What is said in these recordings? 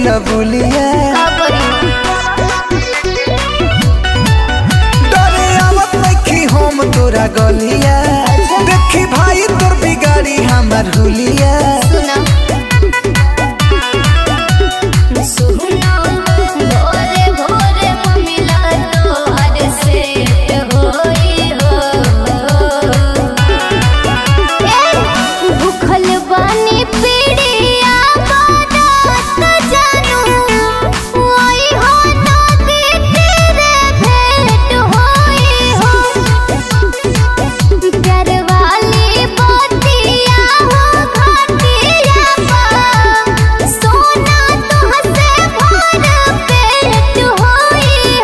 बुलबुलिया का करी डरे आवत नइखी हम तोरा गलिया देखी भाई तोर बिगाड़ी हमर हुलिया सुना सुना भोरे भोरे मम्मीला तोहर सेट होई हो ए भूखल बानी पीड़िया बारात जानू ओई हो नदी तेरे भेंट होई हो प्यार वाली बोतिया हो घाटिया पा सोना तुहसे भर पेट होई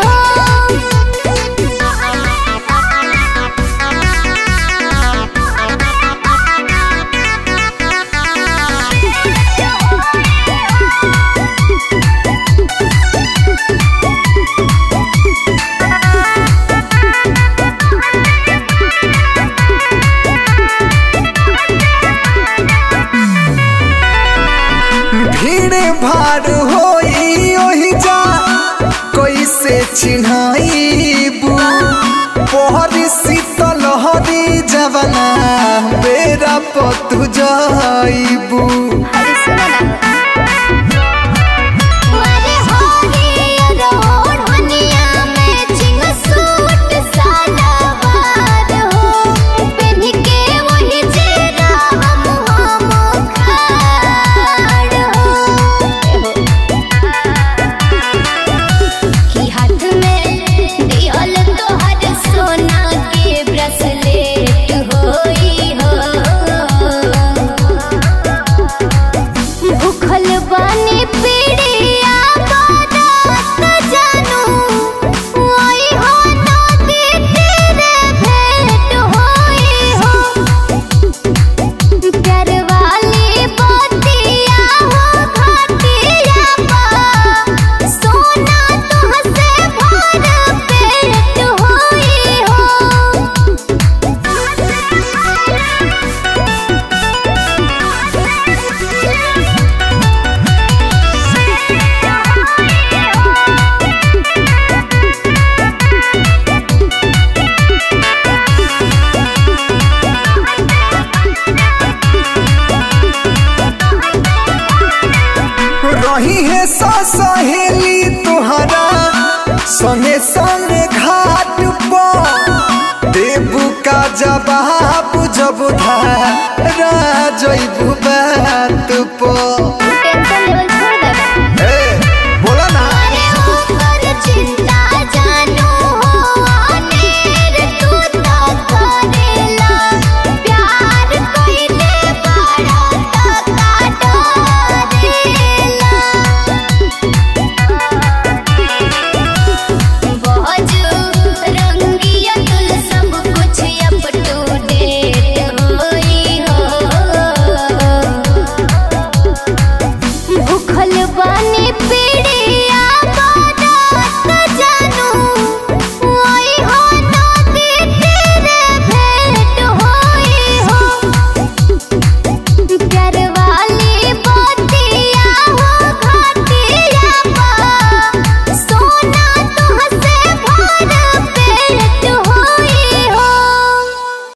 भीड़ भाड़ होई ओही जा कैसे चिन्हाईबू पहरी शीतल हरी जवना बेरा पतु जाईबू अरे सुनो ना